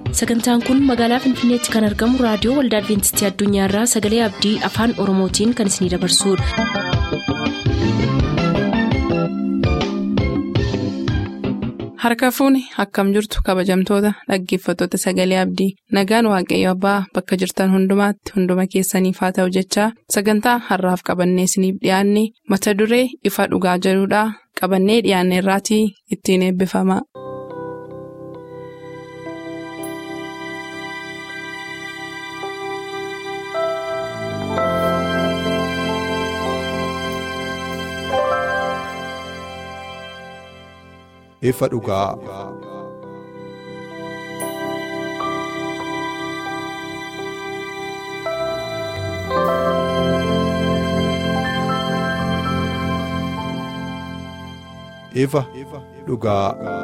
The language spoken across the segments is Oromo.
sagantaan kun magaalaa finfinneetti kan argamu raadiyoo waldaa adventistii addunyaarraa sagalee abdii afaan oromootiin kan isinidabarsudha. harka fuuni akkam jirtu kabajamtoota dhaggeeffattoota sagalee abdii nagaan waaqayyo abbaa bakka jirtan hundumaatti hunduma keessaniif haa ta'u jechaa sagantaa harraaf qabannee isiniif dhiyaanne mata duree ifa dhugaa jedhudhaa qabannee dhiyaanne irraatii ittiin eebbifama. ifa dhugaa. ifa dhugaa.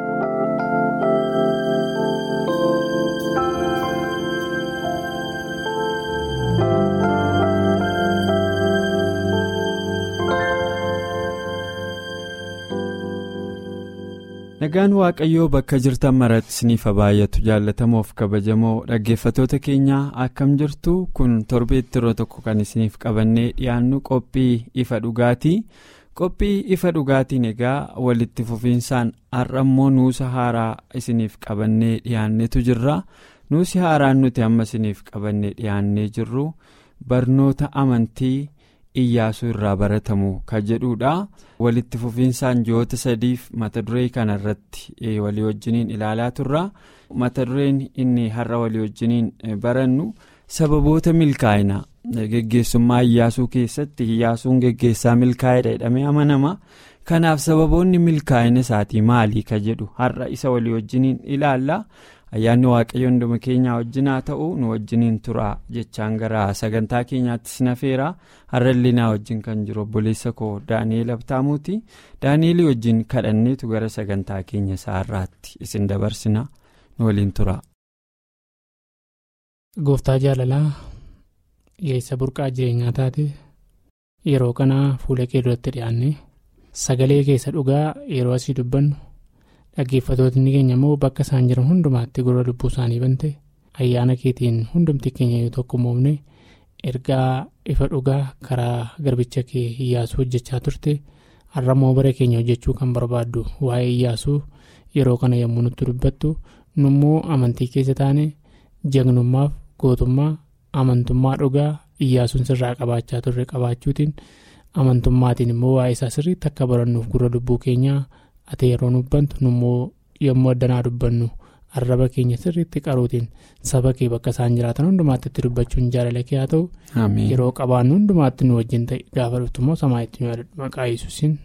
nagaan waaqayyoo bakka jirtan maratti isiniif baay'atu jaallatamoof kabajamoo dhaggeeffatoota keenyaa akkam jirtu kun torbeetti yeroo tokko kan isiniif qabannee dhiyaannu qophii ifa dhugaatii qophii ifa dhugaatiin egaa walitti fufiinsaan har'ammoo nuusa haaraa isiniif qabannee dhiyaannetu jirra nuusi haaraan nuti amma isiniif qabannee dhiyaannee jirru barnoota amantii. iyyaasuu irraa baratamu kan jedhudha walitti fufiinsaan ji'oota sadiif mata duree kana irratti walii wajjiniin ilaalaa turra mata dureen inni har'a walii wajjiniin barannu sababoota milkaa'ina geggeessummaa iyyaasuu keessatti iyyaasuun geggeessaa milkaa'edha jedhamee amanama kanaaf sababoonni milkaa'ina isaatii maalii ka jedhu har'a isa walii wajjiniin ilaalla. ayyaanni waaqayyo hunduma keenyaa wajjin haa ta'u nu wajjiniin tura jechaan gara sagantaa keenyaatti sinafeera har'a illee wajjin kan jiru obboleessa koo daani'eel abtaamuuti daani'eelii wajjin kadhanneetu gara sagantaa keenya isaa har'aatti isin dabarsina nu waliin tura. gooftaa jaalalaa yeessa burqaa jireenyaa taate yeroo kana fuula kee duratti dhiyaanne sagalee keessa dhugaa yeroo asii dubbannu. dhaggeeffatootni keenya immoo bakka isaan jiran hundumaatti gurra lubbuu isaanii bante ayyaana keetiin hundumti keenya yoo tokko moofne ergaa ifa dhugaa karaa garbicha kee iyyaasuu hojjechaa turte har'ammoo bara keenya hojjechuu kan barbaaddu waa'ee iyyaasuu yeroo kana yommuu nutti dubbattu nummoo amantii keessa taane jagnummaaf gootummaa amantummaa dhugaa iyyaasuun sirraa qabaachaa turre qabaachuutiin amantummaatiin immoo waa'ee isaa sirriitti akka barannuuf gurra lubbuu keenyaa. ati yeroo dubbantu nummoo yommuu addanaa dubbannu arraba keenya sirriitti qaruutiin saba kee bakka isaan jiraatan hundumaatti itti dubbachuun jaalala kee haa ta'u yeroo qabaannu hundumaatti nu wajjin ta'e gaafa dhuftummoo samaa'itti nu yaadadhu maqaa yesuusin.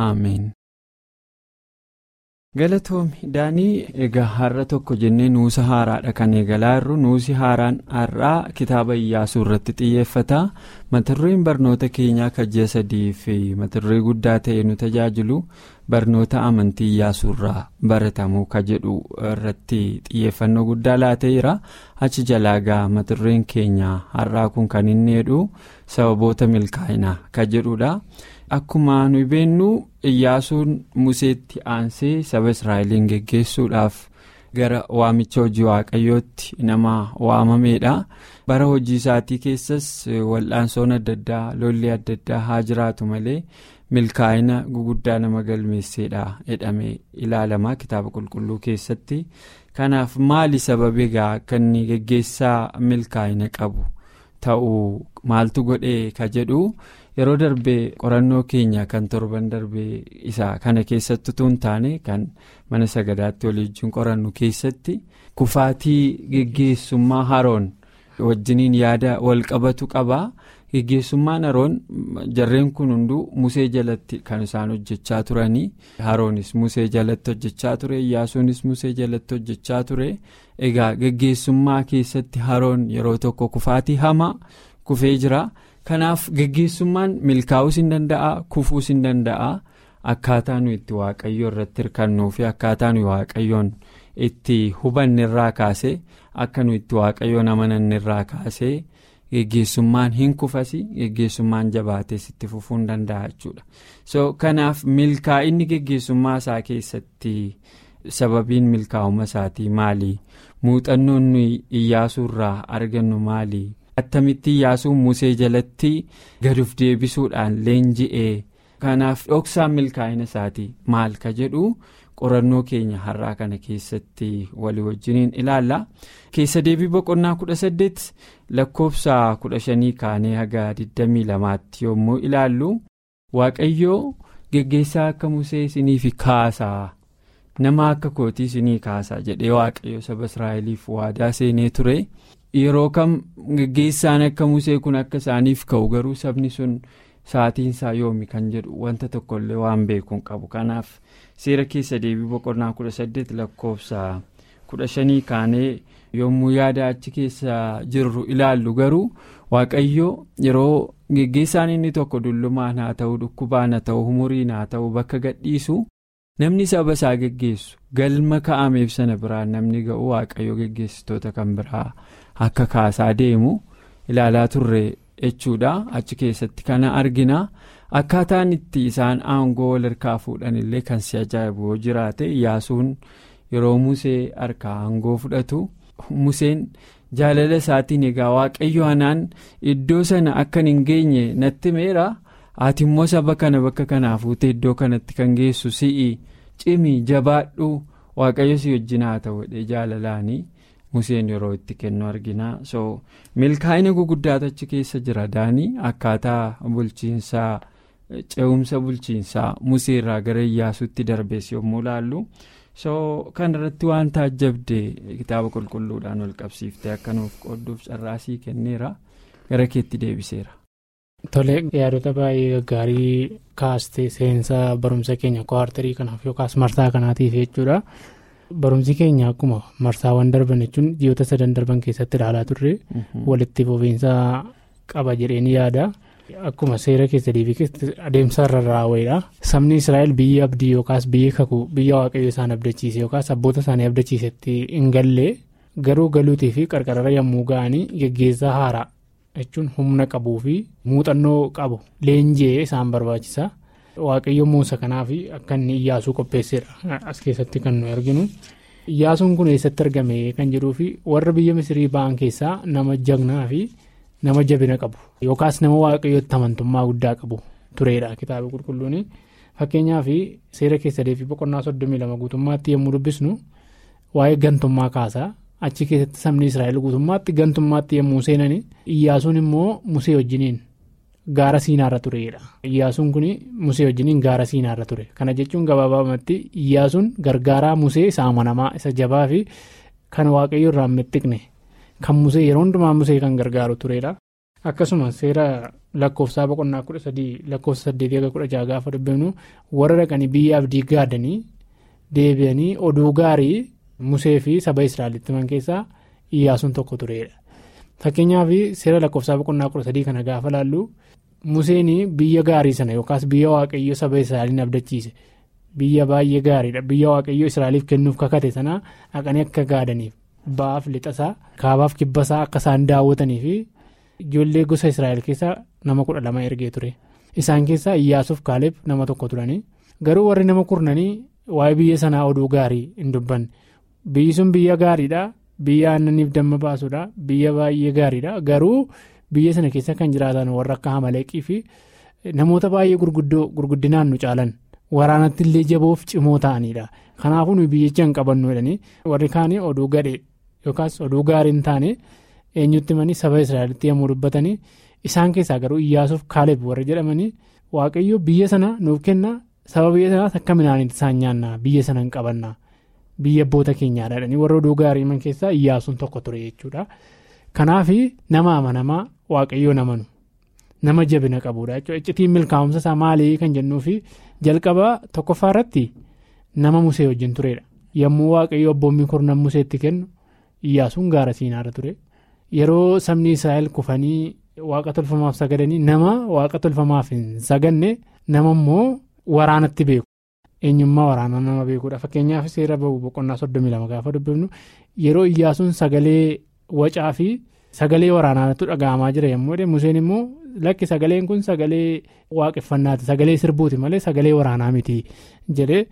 galatoomi daanii egaa har'a tokko jennee nuusa haaraadha kan eegalaa jirru nuusi haaraan har'aa kitaaba iyyaasuu irratti xiyyeeffata mata dureen barnoota keenyaa kan ji'a sadii fi mata duree guddaa ta'e nu tajaajilu barnoota amantii iyyaasuu irraa baratamu ka jedhu irratti xiyyeeffannoo guddaa laateera achi jalaagaa mata dureen keenya har'aa kun kan inni jedhu sababoota milkaa'inaa ka jedhudha. akkuma nu beennu iyyaasuun museetti aansee saba israa'eliin geggeessuudhaaf gara waamicha hojii waaqayyootti nama waamameedha bara hojii isaatii keessas wal'aansoon adda addaa lolli adda addaa haa jiraatu malee milkaa'ina guguddaa nama galmeesseedha jedhamee ilaalama kitaaba qulqulluu keessatti kanaaf maali sababi egaa akka inni geggeessaa milkaa'ina qabu ta'uu maaltu godhee ka jedhu. yeroo darbee qorannoo keenya kan torban darbee isaa kana keessatti utuu hin taane kan mana sagadaatti waliin qorannu keessatti kufaatii geggeessummaa haroon wajjiniin yaada wal qabatu qaba geggeessummaan haroon jarreen kun hunduu musee jalatti kan isaan hojjechaa turanii haroonis musee jalatti hojjechaa ture iyyaasuunis musee jalatti hojjechaa ture egaa geggeessummaa keessatti haroon yeroo tokko kufaatii hamaa kufee jira. kanaaf geggeessummaan milkaa'uus hin danda'a kufuus hin danda'a akkaataa nu itti waaqayyo irratti hirkannuu fi akkaataa nu waaqayyoon itti hubanne irraa kaase akka nu itti waaqayyoon amananne irraa kaase geggeessummaan hin kufasi geggeessummaan jabaates itti fufuu hin danda'a jechuudha so kanaaf milkaa'inni geggeessummaa isaa keessatti sababiin milkaa'uma isaatii maali muuxannoon iyyaasuu irraa argannu maali attamitti iyyaasuun musee jalatti gaduuf deebisuudhaan leenji'ee kanaaf dhoksaan milkaa'ina isaatii maal ka jedhu qorannoo keenya har'aa kana keessatti walii wajjiniin ilaalla keessa deebii boqonnaa kudha saddeet lakkoofsa kudha shanii kaanee haga 22tti yommuu ilaallu waaqayyoo geggeessaa akka musee isiniif kaasaa nama akka kootii isinii kaasaa jedhee waaqayyo saba israa'eliif waadaa seenee ture yeroo kam geggeessaan akka musee kun akka isaaniif ka'u garuu sabni sun sa'aatiinsaa yoomi kan jedhu wanta tokkollee waan beekuun qabu kanaaf seera keessa deebii boqonnaa kudha saddeet lakkoofsa kudha shanii kaanee yommuu yaada achi keessa jirru ilaallu garuu waaqayyo yeroo geggeessaan inni tokko dullumaan haa ta'u dhukkubaan haa ta'u umuriin haa ta'u bakka gadhiisu namni saba isaa geggeessu galma ka'ameef sana biraan namni ga'u waaqayyo geggeessitoota kan biraa akka kaasaa deemu ilaalaa turre jechuudha achi keessatti kana argina akkaataan itti isaan aangoo wal harkaa fuudhan illee kan si ajaa'ibu yoo jiraate iyyaasuun yeroo musee harkaa aangoo fudhatu museen jaalala isaatiin egaa waaqayyo anaan iddoo sana akkan hin geenye natti meera ati immoo saba kana bakka kanaa fuutee iddoo kanatti kan geessu si'i cimi jabaadhu waaqayyo si wajjin haa ta'u jaalalaanii. museen yeroo itti kennu argina so milkaa'ina guguddaatu achi keessa jira daanii akkaataa bulchiinsaa ce'umsa bulchiinsaa musee irraa gara iyyaasuutti darbees yommuu ilaallu so kan irratti waan taajjabde kitaaba qulqulluudhaan wal qabsiiftee akka nuuf qoodduuf carraasii kenneera gara keetti deebiseera. Tole yaadota baay'ee gaggaarii kaastee seensa barumsa keenya kwartarii kanaaf yookaas marsaa kanaatiif jechuudha. barumsi keenya akkuma marsaawwan darban jechuun ji'oota sadan darban keessatti ilaalaa turre walitti fufiinsa qaba jedheen yaada akkuma seera keessa deebii adeemsa irra raawweedha sabni israa'el biyya abdii yookaas biyya kakuu biyya waaqayyo isaan abdachiise yookaas abboota isaanii abdachiisetti hin galle garuu galuutii fi qarqarara yommuu ga'anii geggeessaa haaraa jechuun humna qabuu fi muuxannoo qabu leenji'ee isaan barbaachisa. waaqayyo muusa kanaaf akka inni iyyaasuu qopheessedha as keessatti kan nu arginu iyyaasuun kun eessatti argame kan jedhuu fi warra biyya misirii ba'an keessaa nama jagnaa fi nama jabina qabu yookaas nama waaqayyootti amantummaa guddaa qabu tureedha kitaaba qulqulluun fakkeenyaaf seera keessa deebii boqonnaa soddomii lama guutummaatti yommuu dubbisnu waa'ee gantummaa kaasaa achi keessatti sabni israa'el guutummaatti gantummaatti yommuu seenan iyyaasuun immoo musee wajjiniin. Gaara siinaarra tureedha. Iyyaasuun kun musee wajjiniin gaara siinaarra ture. Kana jechuun gabaabumatti iyyaasuun gargaaraa musee isa amanamaa isa jabaa fi kan waaqayyo irraa mittiqne kan musee yeroo hundumaa musee kan gargaaru tureedha. Akkasuma seera lakkoofsaa boqonnaa kudha sadii lakkoofsa saddeetii aga kudha jaha gaafa dubbifnu warra dhaqanii biyya abdii gaadanii deebi'anii oduu gaarii musee fi saba israa'elitti himan keessaa iyyaasuun tokko tureedha. Fakkeenyaaf seera lakkoofsaa boqonnaa kudha sadii kana gaafa laallu Museen biyya gaarii sana yookaas biyya waaqayyo saba Israa'eliin abdachiise biyya baay'ee gaariidha biyya waaqayyo Israa'eliif kennuuf kakate sana dhaqanii akka gaadaniif ba'aaf lixasaa kaabaaf kibbasaa akka isaan daawwatanii fi ijoollee gosa Israa'el keessaa nama kudha lama ergee ture isaan keessaa Iyyaasuuf Kaaleeb nama tokko turanii garuu warri nama kurnanii waa'ee biyya sanaa oduu gaarii hin dubbanne biyyi sun biyya gaariidha. Biyya aannaniif damma baasuudha biyya baay'ee gaariidha garuu biyya sana keessa kan jiraatan warra akka hamaleeqii fi namoota baay'ee gurguddoo gurguddinaan nu caalan waraanatti illee jaboof cimoo ta'anidha kanaafuu nuyi biyyicha hin qabannu jedhanii warri kaanii oduu gadhee yookaas oduu gaarii hin taane eenyutti himanii saba israa'elitti yommuu dubbatanii isaan keessaa garuu iyyaasuuf kaaleeb warri jedhamanii waaqayyo biyya sana nuuf kenna saba biyya sanaas akka midhaaniitti isaan nyaanna biyya sana hin qabanna. biyya abboota keenyaadha jedhanii warra oduu gaarii himan keessaa iyyaasuun tokko ture jechuudha kanaaf nama amanamaa waaqayyoo namanu nama jabina qabuudha jechuudha iccitiin milkaa'umsa isaa maalii kan jennuufi jalqaba tokkoffaa irratti nama musee wajjin turedha yommuu waaqayyo abboommii kurnan museetti kennu iyyaasuun gaara siinaarra ture yeroo sabni israa'el kufanii waaqa tolfamaaf sagadanii nama waaqa tolfamaaf hin saganne nama immoo waraanatti beeku. eenyummaa waraanaa nama beekuudha fakkeenyaaf seera bahu boqonnaa soddomii lama gaafa dubbifnu yeroo iyyaasuun sagalee wacaa fi sagalee waraanaatu dhaga'amaa jira yommuu ta'u museen immoo lakki sagaleen kun sagalee waaqeffannaati sagalee sirbuuti malee sagalee waraanaa miti jedhee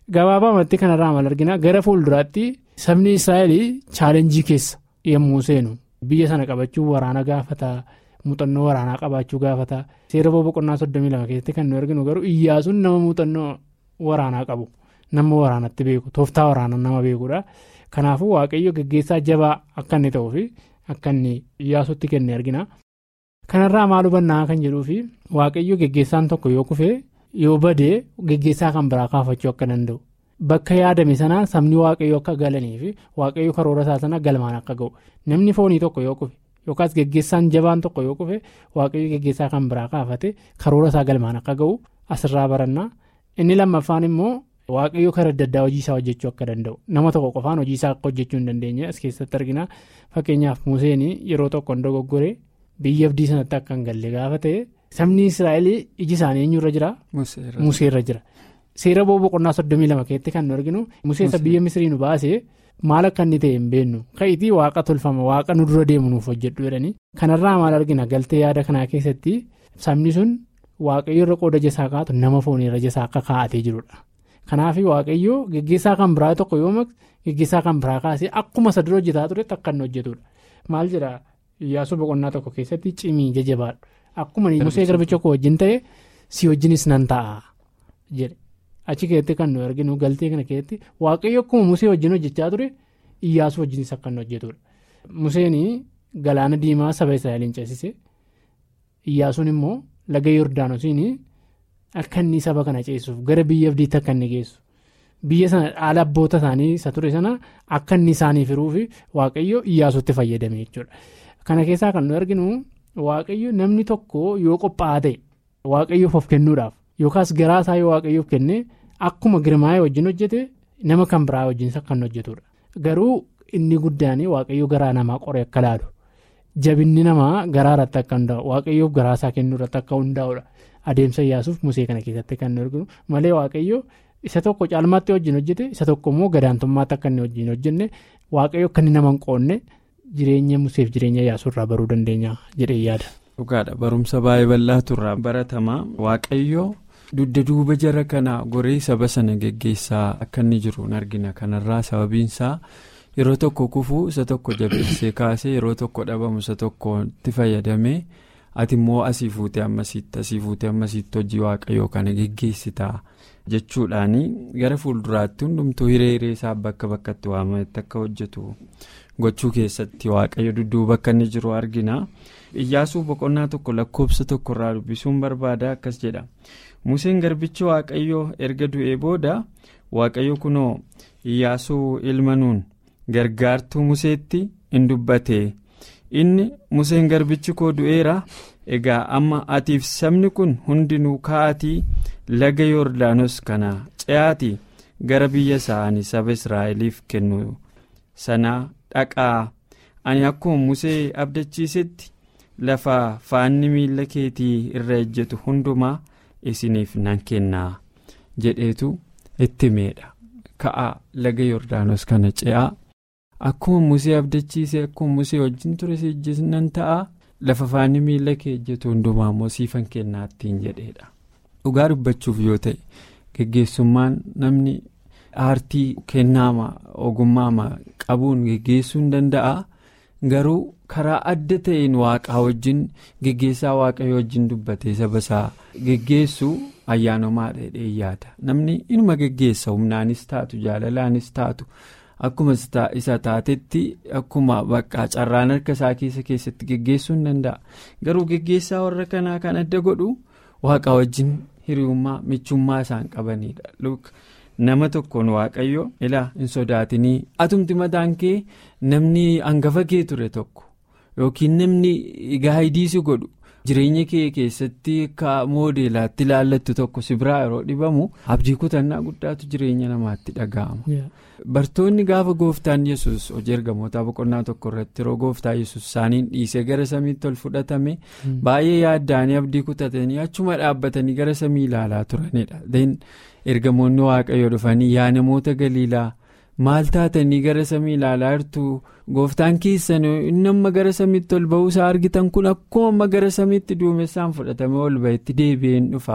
Gabaabumatti kanarraa maal argina gara fuulduraatti sabni Israa'el chaalenjii keessa yommuu seenu biyya sana qabachuun waraana gaafata muuxannoo waraanaa qabaachuu gaafata seera boqonnaa soddomii lama keessatti kan nu arginu garuu iyyaasuun nama muuxannoo waraanaa qabu nama waraanatti beeku tooftaa waraanaa nama beekudha. Kanaafuu waaqayyo geggeessaa jabaa akka inni ta'uu fi akka inni iyyaasuutti kenne argina. Kanarraa maal hubannaa kan jedhuu fi waaqayyo geggeessaan tokko yoo kufee yoo badee geggeessaa kan biraa kaafachuu akka danda'u. Bakka yaadame sanaa sabni waaqayyo akka galanii fi waaqayyo karoora isaa sana galmaan akka ga'u. Namni foonii tokko yoo kufe yookaas geggeessaan jabaan tokko yoo kufe waaqayyo geggeessaa kan biraa kaafate karoora isaa galmaan akka ga'u asirraa barannaa. Inni lammaffaan immoo. Waaqayyo karaa adda addaa hojii isaa hojjechuu akka danda'u nama tokko qofaan hojii isaa akka hojjechuu hin dandeenye as keessatti argina fakkeenyaaf Museen yeroo tokko dogoggore biyya abdii sanatti akka hin galle gaafa ta'e sabni Israa'el iji isaanii eenyurra jira Museerra jira seera boqonnaa soddomii lama keessatti kan nu arginu Museessa biyya Misrii nu baasee maal akka inni ta'e hin beennu ka'itii waaqa tolfama waaqa nu dura deemu nuuf hojjedhu jedhanii kanarraa maal argina galtee yaada kanaa keessatti sabni sun waaqayyo irra qooda jasaa kaa'atu nama foonirra jasaa akka kaa'atee jirudha. Kanaaf waaqayyoo geggeessaa kan biraa tokko yoo maqsu geggeessaa kan biraa kaasee akkuma isa dura hojjetaa turetti akka inni hojjetudha. Maal jedhaa iyyaasuu boqonnaa tokko keessatti cimii jajjabaadhu. Akkuma musee garbicha koo wajjin ta'e si wajjinis nan ta'a jedhe. Achi keessatti kan nu arginu galtee kana keessatti waaqayyo akkuma musee wajjin hojjechaa ture iyyaasuu wajjinis akka inni hojjetudha. Museen galaana diimaa saba Israa'eliin ceesise iyyaasuun immoo laga Yordaanosiin. Akka inni saba kana ceessuuf gara biyya abdiitti akka inni geessu biyya sana haala abboota isaanii isa ture sana akka inni isaaniif hiruufi waaqayyo iyyaasuutti fayyadame jechuudha. Kana keessaa kan nu arginu waaqayyo namni tokko yoo qophaa'aa ta'e waaqayyoof of kennuudhaaf yookaas garaa isaa yoo waaqayyoof kenne akkuma girmaa'ee wajjin hojjete nama kan biraa wajjin kan hojjetudha. Garuu inni guddaan waaqayyo garaa namaa qoree akka laalu jabinni namaa garaa irratti akka hundaa'u waaqayyoof garaa isaa kennuu irratti akka hundaa'udha. Adeemsa iyyaasuuf musee kana keessatti kan nu arginu malee waaqayyo isa tokko caalmaatti wajjin hojjete isa tokko immoo gadaantummaatti akka inni wajjin hojjenne waaqayyo akka inni nama hin qoonne jireenya museef jireenya iyyaasuu irraa baruu dandeenya jedhee yaada. Dhugaadha barumsa baay'ee bal'aatu irraa baratamaa waaqayyo dugda duuba jara kana goree saba sana geggeessaa akka inni jiru hin argina kanarraa sababiinsaa yeroo tokko kufuu isa tokko jabeessee kaasee yeroo tokko dhabamu isa tokkotti fayyadamee. ati immoo asii fuutee ammasiitti asii fuutee ammasiitti hojii waaqayyoo kana geggeessitaa jechuudhaani gara fuulduraatti hundumtuu hiree hiree isaa bakka bakkatti waamametti akka hojjetu gochuu keessatti waaqayyo dudduuba akka inni jiru argina iyyaasuu boqonnaa tokko lakkoofsa tokkorraa dubbisuun barbaada akkas jedha museen garbichi waaqayyoo erga du'ee booda waaqayyo kunoo iyyaasuu ilma nuun gargaartuu museetti in dubbate. inni museen garbichi koo du'eera egaa amma atiif sabni kun hundinuu ka'atii laga yoordaanos kana ce'aatii gara biyya isaanii saba israa'eliif kennu sanaa dhaqaa ani akkuma musee abdachiisetti lafa faanni miila keetii irra ejjetu hundumaa isiniif nan kennaa jedheetu itti meedha ka'aa laga yoordaanos kana ce'aa. Akkuma musee abdachiisee akkuma musee wajjin ture siijjisnan ta'a lafa faanni miila kee ejjetu hundumaa immoo siifan kennaa ittiin jedheedha. Dhugaa dubbachuuf yoo ta'e geggeessummaan namni aartii kennaama ogummaama qabuun geggeessuu hin danda'a garuu karaa adda ta'een waaqaa wajjin geggeessaa waaqayyo wajjin dubbatee saba isaa geggeessu ayyaanomaa dheedhee yaada namni inuma geggeessa humnaanis taatu jaalalaanis taatu. Akkuma isa taatetti akkuma bakka carraan harka isaa keessa keessatti geggeessuu hin danda'a. Garuu geggeessaa warra kanaa kan adda godhu waaqa wajjin hiriyummaa michummaa isaan qabanidha. Nama tokkoon waaqayyo ilaa hin sodaatinii atumti mataan kee namni hangafa kee ture tokko yookiin namni gaayidii godhu jireenya kee keessatti akka moodeelaatti ilaallattu tokko si biraa yeroo dhibamu abdii kutannaa guddaatu jireenya namaatti dhaga'ama. Bartoonni gaafa gooftaan yesus hojii ergamootaa boqonnaa tokko irratti yeroo gooftaa yesus isaaniin dhiisee gara samiitti ol fudhatame baay'ee yaaddaanii abdii kutatanii achuma dhaabbatanii gara samii ilaalaa turanidha. ergamoonni waaqayyo dhufanii yaa namoota galiilaa maal taatanii gara samii ilaalaa jirtu gooftaan keessan inni amma gara samiitti ol ba'uusaa argitan kun akkuma amma gara samiitti duumessaan fudhatame ol ba'etti deebi'een dhufaa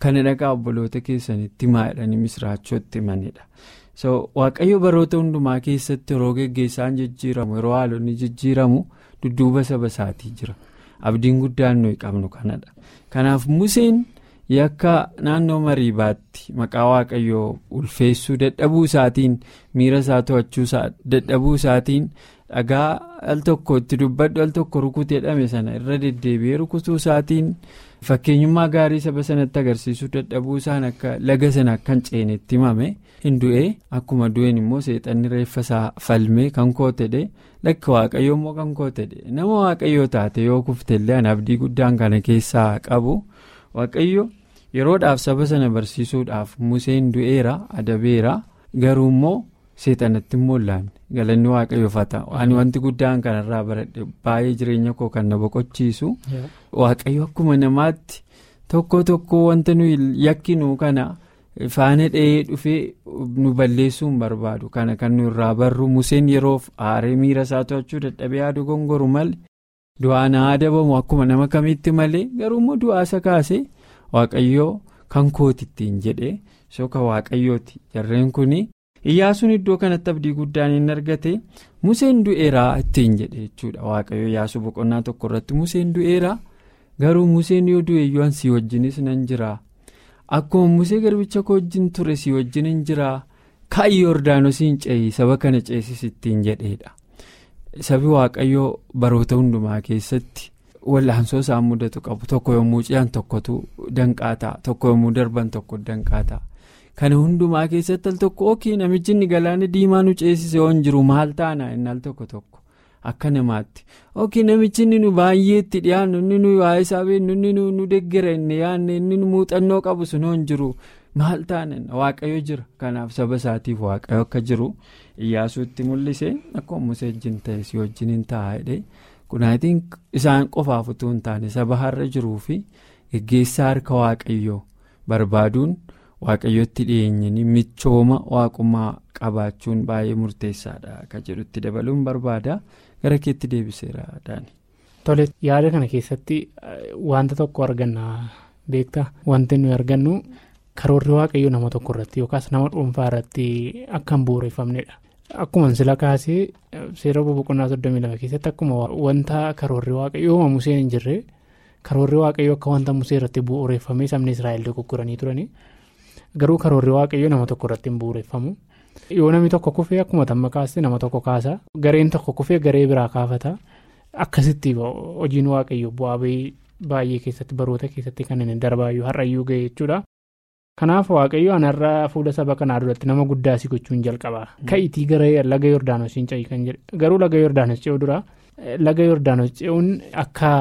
kana dhaqaa obboloota keessanitti himaa jedhanii misiraachootti himanidha. so waaqayyo baroota hundumaa keessatti yeroo geggeessaan jijjiiramu yeroo haalonni jijjiiramu dudduuba saba isaatii jira abdiin guddaan nuyi qabnu kanadha kanaaf museen yakka naannoo mariibaatti maqaa waaqayyoo ulfeessuu dadhabuu isaatiin miira isaa to'achuu dadhabuu isaatiin dhagaa al tokko itti dubbadhu al tokko rukute jedhame sana irra deddeebi'ee rukutuu isaatiin fakkeenyummaa gaarii saba sanatti agarsiisuu dadhabuu isaan akka laga sana akka hin ceenetti himame hin du'e akkuma du'een immoo seexanni reeffa isaa falmee kan kootedhe lakka waaqayyoo immoo kan kootedhe nama waaqayyoo taate yoo kuftellee an abdii guddaan kana keessaa qabu waaqayyo yeroodhaaf saba sana barsiisuudhaaf museen du'eera adabeera garuu immoo seexanatti immoo laanne galanni waaqayyoof haa ta'u ani wanti guddaan kanarraa baradhe baay'ee jireenya koo kan na boqochiisu waaqayyo akkuma namaatti tokko tokko wanta nuyi yakkinu kana faana dha'ee dhufee nu balleessuu hin barbaadu kana kan nu irraa barru museen yeroof aaree miira isaa to'achuu dadhabee yaadu gongoru malee du'aan haa adabamu akkuma nama kamitti malee garuu immoo du'aa isa kaasee waaqayyoo kan kootittiin jedhee soka waaqayyooti jarreen kuni. Iyyaasuun iddoo kanatti abdii guddaan hin argate Museen du'eeraa ittiin jedhe jechuudha waaqayyo Iyyaasuu boqonnaa tokko irratti Museen du'eeraa garuu Museen yoo du'e iyyuu si wajjinis nan jiraa akkuma Musee garbicha koo wajjin ture si wajjin hin jiraa ka'ii Yordaanosiin ce'ii saba kana ceesis ittiin jedheedha sabi waaqayyoo baroota hundumaa keessatti wallaansoo isaan mudatu qabu tokko yommuu ce'an tokkotu danqaa ta'a tokko yommuu darban tokko danqaa ta'a. kana hundumaa keessatti al tokko ookii namichi inni galaana diimaa nu ceesise yoo hin jiru maal taana inni al tokko tokko akka namaatti ookii namichi inni nu baay'ee itti dhiyaannu inni nu waa'ee isaa beeknu inni nu deggera inni yaanne inni nu muuxannoo qabu sun yoo hin jiru maal taana waaqayyo jira kanaaf saba isaatiif waaqayyo akka jiru iyyaasuutti mul'ise akkuma musee wajjin ta'e si wajjin hin ta'a jedhee kunaatiin isaan qofaaf utuu hin taane saba har'a jiruu fi geggeessaa harka waaqayyoo barbaaduun. waaqayyotti dhiyeenyanii michooma waaqummaa qabaachuun baay'ee murteessaadha akka jedhutti dabaluun barbaada gara keetti deebiseera daani. Tole yaada kana keessatti wanta tokko arganna beektaa wanti nuyi argannu karoorri waaqayyoo nama tokko irratti yookaas nama dhuunfaa irratti akka hin bu'uureffamnedha. Akkuma sila kaasee seera boqonnaa soddomii lama keessatti akkuma wanta karoorri waaqayyoo museen hin jirre karoorri waaqayyoo akka wanta musee irratti bu'uureffamee sabni Israa'el dogoggoranii turani. Garuu karoorri waaqayyoo nama tokko irratti hin bu'uureffamu. Yoo namni tokko kufee akkuma tamma kaasee nama tokko kaasa. Gareen tokko kufee garee biraa kaafata. Akkasitti hojiin waaqayyoo bu'aa baay'ee keessatti baroota keessatti kan inni darbaayyuu har'ayyuu ga'e jechuudha. Kanaaf waaqayyo anarraa fuula saba kanaa duratti nama guddaa si gochuun jalqaba. Ka'itii gara laga Yordaanos hin ce'i kan jedhe. Garuu laga Yordaanos ce'uu dura laga Yordaanos ce'uun akka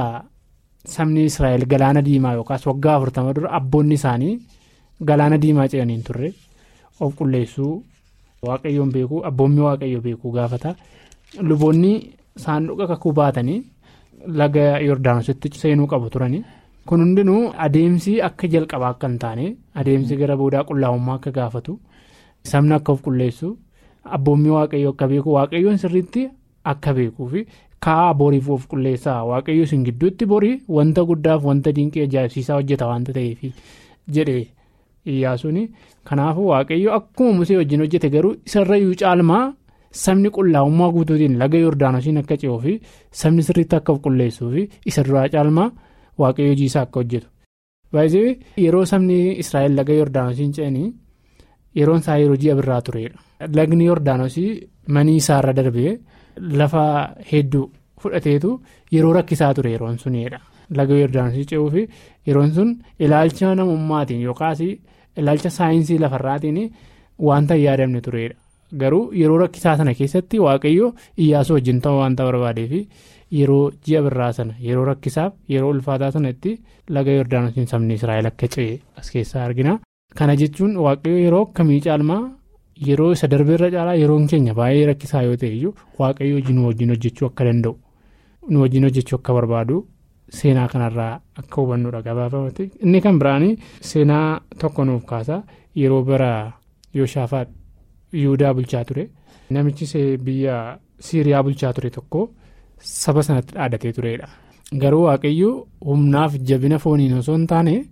sabni Israa'el galaana diimaa yookaas waggaa afurtama dura abboonni isaanii. Galaana diimaa ce'anii turre of qulleessuu waaqayyoon beekuu abboonni waaqayyo beekuu gaafata luboonni saanduqa kakuu baatanii laga yordaanositti seenuu qabu turani kun hundinuu adeemsi akka jalqabaa akka hin taane adeemsi gara boodaa qullaa'ummaa akka gaafatu sabni akka of qulleessu abboonni waaqayyo akka beeku waaqayyoon sirriitti akka beekuu fi kaa'aa boriif of qulleessaa waaqayyo isin gidduutti borii wanta guddaaf wanta dinqii ajaa'ibsiisaa hojjeta waanta ta'eef jedhe. Iyyaasuun kanaafuu waaqayyo akkuma musee wajjin hojjete garuu isarrayyuu caalmaa sabni qullaa'ummaa guutuutiin laga yordaanosiin akka ce'uu fi sabni sirriitti akka of qulleessuu fi isa duraa caalmaa waaqayyo hojii isaa akka hojjetu. Baay'ee yeroo sabni Israa'el laga yordaanosiin ce'anii yeroon isaa yeroo ji'a birraa turedha. Lagni yordaanosii manii isaarra darbee lafa hedduu fudhateetu yeroo rakkisaa ture yeroon sunidha. Laga Yordaanosii ce'uu fi yeroon sun ilaalcha namummaatiin yookaas ilaalcha saayinsii lafarraatiin wanta hin yaadamne turedha. Garuu yeroo rakkisaa sana keessatti waaqayyo iyyaasuu wajjin ta'uu wanta barbaadeef yeroo ji'a birraa sana yeroo rakkisaaf yeroo ulfaataa sanatti laga Yordaanosiin sabni Israa'el akka ce'e as keessaa argina. Kana jechuun waaqayyo yeroo akkamii caalmaa yeroo isa darbeerra caalaa yeroon keenya baay'ee rakkisaa yoo ta'e iyyuu waaqayyo nu wajjin hojjechuu akka danda'u nu wajjin hojjechuu akka barbaadu. Seenaa kanarraa akka hubannudha gabaabamatti inni kan biraanii seenaa tokko nuuf kaasa yeroo bara Yooshaafaa Yihudaa bulchaa ture namichi biyya Siiriyaa bulchaa ture tokko saba sanatti dhaadatee turedha. Garuu waaqayyo humnaaf jabina fooniin osoo hin taane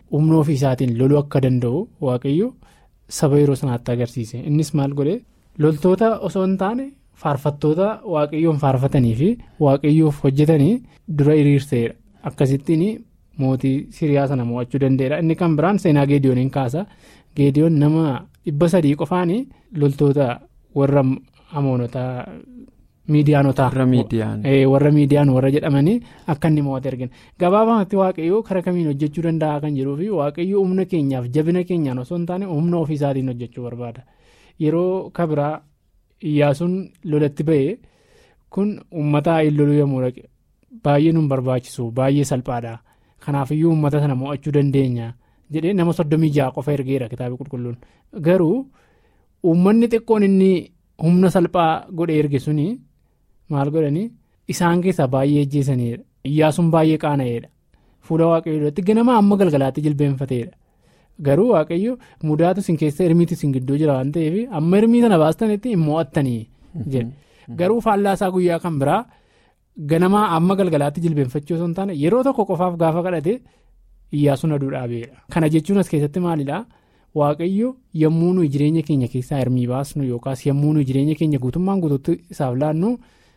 humna ofii isaatiin loluu akka danda'u waaqayyo saba yeroo sanaatti agarsiise innis maal godhe loltoota osoo hin taane faarfattoota waaqayyoon faarfatanii fi waaqayyoof hojjetanii dura hiriirseedha akkasittiin mootii siriyaa sana mo'achuu danda'eera inni kan biraan seenaa geediyooniin kaasa geediyoon nama dhibba sadii qofaan loltoota warra amoonotaa. miidiyaanotaa warra miidiyaan warra jedhamanii akka inni mo'ate argina gabaabumatti waaqayyoo karaa kamiin hojjechuu danda'a kan jedhuu fi waaqayyoo humna keenyaaf jabina keenyaan osoo hin taane humna ofii isaatiin hojjechuu barbaada yeroo kabiraa iyyaasuun lolatti ba'e kun uummata loluu yommuu dhaqe baay'ee nu barbaachisu baay'ee salphaadha kanaafiyyuu uummata sana mo'achuu dandeenya jedhee nama soddomii ja'a qofa ergeera kitaaba qulqulluun garuu uummanni xiqqoon inni humna salphaa godhe erge suni. maal godhanii isaan keessaa baay'ee ajjeesaniidha iyyaasuun baay'ee qaana'eedha fuula waaqayyoo duratti ganama amma galgalaatti jilbeenfateedha garuu waaqayyo mudaatu isin keessa hirmiitu isin gidduu jira waan ta'eef amma hirmii sana baastanitti hin mo'attanii jedhe garuu faallaasaa guyyaa kan biraa ganama amma galgalaatti jilbeenfachuu osoo hin taane yeroo tokko qofaaf gaafa kadhate iyyaasuun aduu dhaabeedha kana jechuun as keessatti maalidhaa waaqayyo yommuu nuyi jireenya keenya keessaa hirmii baasnu yookaas yommuu nuyi jireenya keenya guutummaan guutuutti isaaf laannu.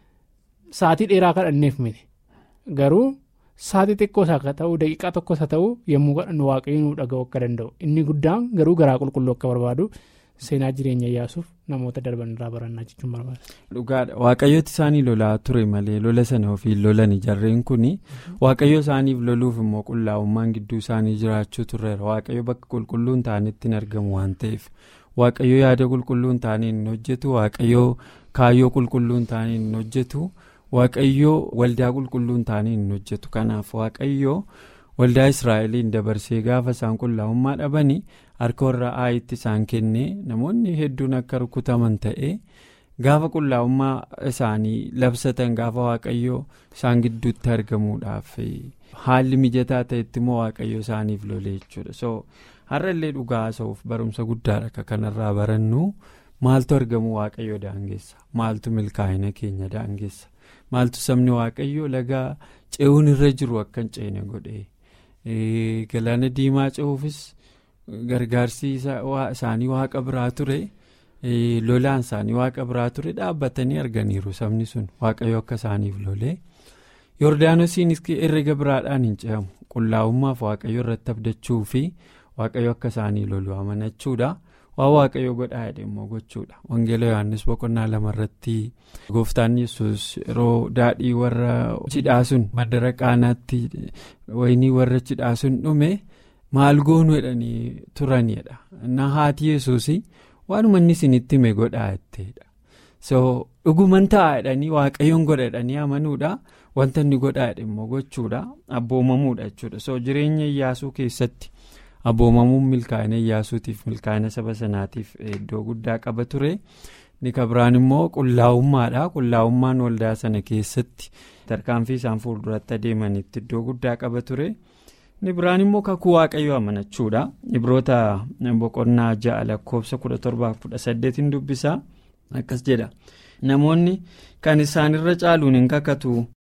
Saatii dheeraa kadhanneef miti garuu saatii xiqqoos akka ta'u daqiiqaa tokkos haa ta'u yommuu kadhannu waaqayyo nu dhaga'u akka danda'u inni guddaan garuu garaa qulqulluu akka barbaadu seenaa jireenya iyyaasuuf namoota darban irraa barannaa jechuun barbaada. Dhugaadha waaqayyooti isaanii lolaa ture malee lola sana ofiin lolani jarreen kuni waaqayyo isaaniif loluuf immoo qullaa'ummaan gidduu isaanii jiraachuu turreera waaqayyo bakka qulqulluun ta'anitti hin argamu waan ta'eef waaqayyo yaada qulqulluun ta'anii hin hojjetu waaqayyo kaayyoo qulqulluun ta'anii hin hojjetu. waaqayyoo waldaa qulqulluun ta'anii hin hojjetu kanaaf waaqayyoo waldaa israa'eliin dabarsee gaafa isaan qullaa'ummaa dhabanii harka warra aayitti isaan kennee namoonni hedduun akka rukutaman ta'ee gaafa qullaa'ummaa isaanii labsatan gaafa waaqayyoo isaan gidduutti argamuudhaaf haalli mijataa ta'etti immoo waaqayyoo isaaniif lolee jechuudha so har'allee dhugaa haasa'uuf barumsa guddaadha akka kanarraa barannu maaltu argamu waaqayyoo daangeessa maaltu milkaa'ina keenya daangeessa. maaltu sabni waaqayyoo laga ce'uun irra jiru akka hin ceene godhe galaana diimaa ce'uufis gargaarsi isaanii waaqa biraa ture lolaan isaanii waaqa biraa ture dhaabbatanii arganiiru sabni sun waaqayyo akka isaaniif lolee yordaanosiinis herrega biraadhaan hin ce'amu qullaa'ummaaf waaqayyo irratti abdachuu fi waaqayyo akka isaanii lolu amanachuudha. waan waaqayyo godhaa jedhe immoo gochuudha wangeela yohaannis boqonnaa lama irratti gooftaan yesus yeroo daadhii warra cidhaa sun madara qaanaatti waynii warra cidhaa sun dhume maal goonu jedhanii turanidha na haati yesuus waanuma inni isinitti hime godhaa jetteedha so dhuguman ta'a jedhanii waaqayyoon godha jedhanii amanuudha wanta inni godhaa jedhe immoo gochuudha abboomamuudha jechuudha so jireenya iyyaasuu keessatti. abboomamuun milkaa'ina iyyaasuutiif milkaa'ina saba sanaatiif iddoo guddaa qaba ture ni kabiraan immoo qullaa'ummaadha qullaa'ummaan waldaa sana keessatti tarkaanfii isaan fuulduratti adeemanitti iddoo guddaa qaba ture ni biraan immoo kakuu waaqayyoo amanachuudha ibroota boqonnaa ja'a lakkoofsa kudha torbaaf kudha saddeetiin dubbisaa akkas jedha namoonni kan isaanirra caaluun hin kakatu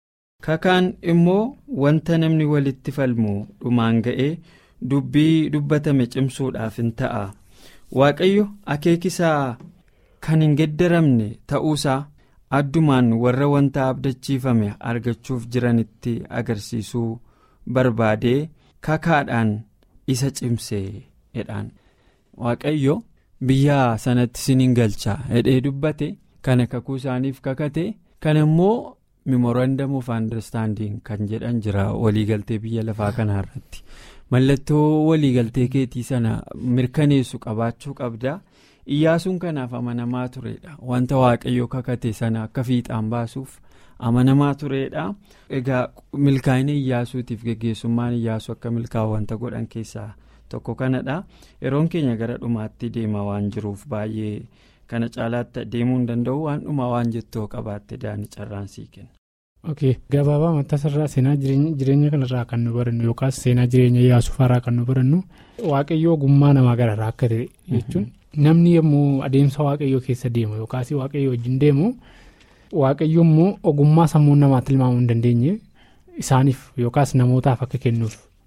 kakaan immoo wanta namni walitti falmu dhumaan ga'ee. dubbii dubbatame cimsuudhaaf hin ta'a waaqayyo akeekisaa kan hin geddaramne ta'uusaa addumaan warra wanta abdachiifame argachuuf jiranitti agarsiisuu barbaadee kakaadhaan isa cimsee jedhaan waaqayyo biyya sanatti siniin galchaa jedhee dubbate kana kakuu isaaniif kakate kana immoo memorandum of understanding kan jedhan jira waliigaltee biyya lafaa kanaarratti. mallattoo waliigaltee keetii sana mirkaneessu qabaachuu qabda iyyaasuun kanaaf amanamaa turedha wanta waaqayyoo kakate sana akka fiixaan baasuuf amanamaa turedha egaa milkaa'ina iyyaasuutiif geggeessummaan iyyaasu akka milkaa'u wanta godhan keessaa tokko kanadha yeroon keenya gara dhumaatti deema waan jiruuf baay'ee kana caalaatti deemuu hin danda'u waan dhumaa waan jettoo qabaatte daani carraan sii kenna. ok gabaabaa mattaasarraa seenaa jireenya kanarraa kan nu barannu yookaas seenaa jireenya iyyaasuufaarraa kan nu barannu waaqayyoo ogummaa namaa gararraa akka ta'e jechuun namni yommuu adeemsa waaqayyoo keessa deemu yookaas waaqayyoo wajjin deemu waaqayyoo immoo ogummaa sammuu namaatti tilmaamuu hin dandeenye isaaniif yookaas namootaaf akka kennuuf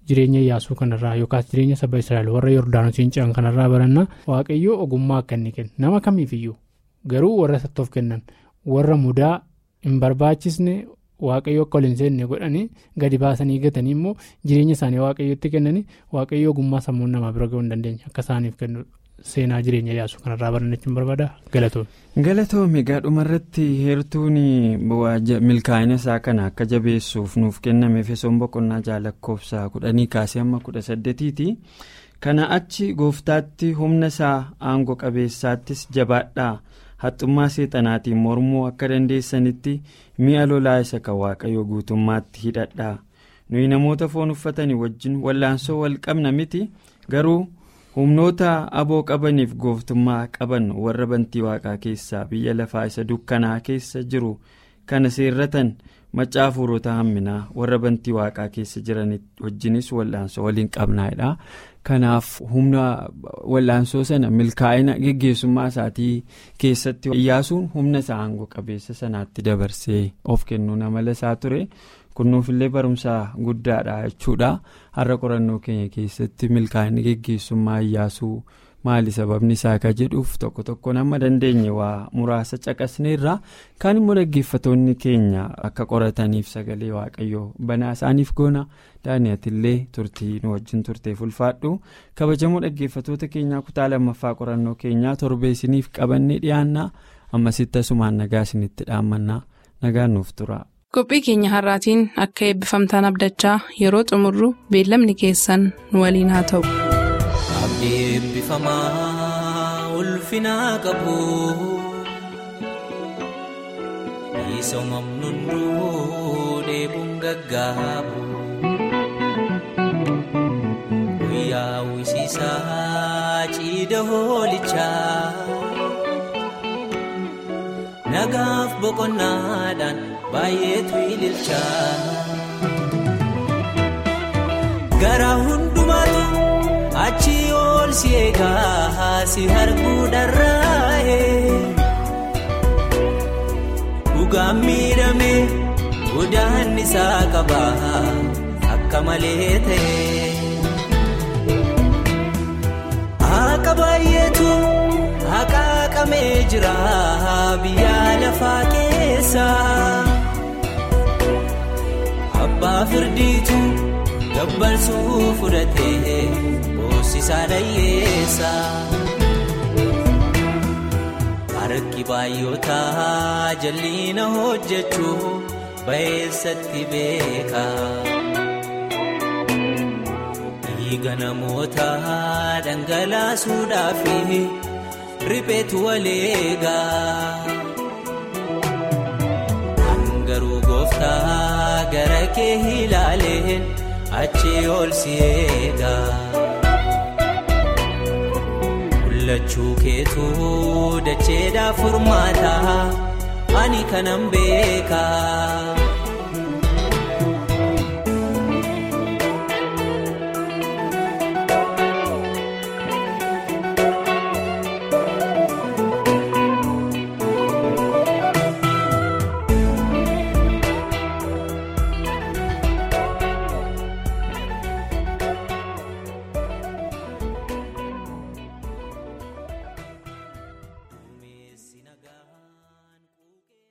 jireenya Iyyaasuu kanarraa yookaas jireenya saba Israa'el warra Yordaanosiin ce'an kanarraa baranna waaqayyoo ogummaa akka inni kennu nama kamiifiyyuu garuu warra sattoof kennan warra mudaa hin barbaachisne waaqayyoo akka ol hin seenne godhanii gadi baasanii gatanii immoo jireenya isaanii waaqayyootti kennanii waaqayyoo ogummaa sammuun namaa bira ga'uu hin dandeenye akka isaaniif kennu seenaa jireenya Iyyaasuu kanarraa barannachuun barbaada galatoon. galatoome gaadhumarratti heertuun milkaa'ina isaa kana akka jabeessuuf nuuf kenname efesoon boqonnaa jaalakkoofsa kudhanii kaasee amma kudha saddeetiiti kana achi gooftaatti humna isaa aangoo qabeessaattis jabaadhaa haxxummaa seexanaatiin mormuu akka dandeessanitti mi'a lolaa isa kan waaqayyoo guutummaatti hidhadhaa nuyi namoota foon uffatanii wajjin wallaansoo wal qabna miti garuu. humnoota aboo qabaniif gooftummaa qaban warra bantii waaqaa keessaa biyya lafaa isa dukkanaa keessa jiru kana seerratan macaa fuurota hamminaa warra bantii waaqaa keessa jiran wajjinis wallaansoo waliin qabnaadha kanaaf humna wallaansoo sana milkaa'ina geggeessummaa isaatii keessatti iyyaasuun humna isaa aangoo qabeessa sanaatti dabarsee of kennuun amala isaa ture. kunnuufillee barumsa guddaadha jechuudha har'a qorannoo keenya keessatti milkaa'inni geggeessummaa iyyaasuu maali sababni isaa ka jedhuuf tokko tokkoon amma dandeenye waa muraasa caqasneerra kaan immoo dhaggeeffatoonni keenya akka qorataniif sagalee waaqayyoo banaa isaaniif goona daani'atillee turtii nu wajjin turteef ulfaadhu kabajamoo dhaggeeffatoota keenyaa kutaa lammaffaa qorannoo keenyaa torbee isiniif qabannee dhiyaannaa ammasitti asumaan nagaa isinitti dhaammannaa nagaan nuuf tura. qophii keenya har'aatiin akka eebbifamtaan abdachaa yeroo xumurru beellamni keessan nu waliin haa ta'u. abdii eebbifamaa ulfinaa qabu misoomamnu hunduu dheebuun gaggaabu guyyaa wisiisaa ciida hoolichaa nagaaf boqonnaadhaan. baay'eetu ililchaa gara hundumaatu achi ol si eegaa si arguu dharraa'e dhugaan miidhame godaan isaa qaba akka malee ta'e akka baay'eetu haqaaqamee jira biyya lafaa keessa. abbaa firdiitu gabbarsuu fudhatee boosisaa dhayyeessa harki baay'ootaa jalliina hojjechuu ba'eessatti beeka dhiiga namoota dhangalaasuudhaaf ripheetu waleegaa. garuu gooftaa gara kee ilaaleen achi ol si eegaa mul'achuu keetu dacheedhaaf furmaataa ani kanan beekaa.